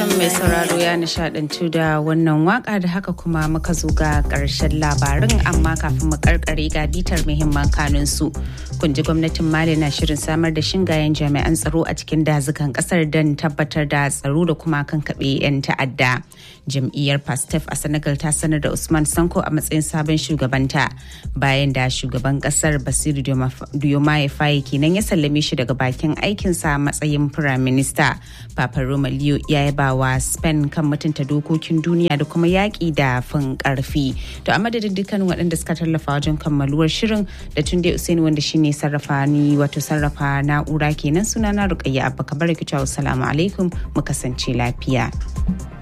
fatan mai sauraro ya nishadantu da wannan waka da haka kuma muka zo ga karshen labarin amma kafin mu karkare ga bitar muhimman kanun su kun ji gwamnatin mali na shirin samar da shingayen jami'an tsaro a cikin dazukan kasar don tabbatar da tsaro da kuma kankaɓe 'yan ta'adda jam'iyyar pastef a senegal ta sanar da usman sanko a matsayin sabon shugabanta bayan da shugaban kasar basiru diomaye faye kenan ya sallame shi daga bakin aikinsa a matsayin firaminista papa roma leo ya yaba wa spain kan mutunta dokokin duniya da kuma yaƙi da fin ƙarfi to a madadin dukkan waɗanda suka tallafa wajen kammaluwar shirin da tunde usaini wanda shine sarrafa ni wato sarrafa na'ura kenan sunana rukayya abba kabar salamu alaikum mu kasance lafiya.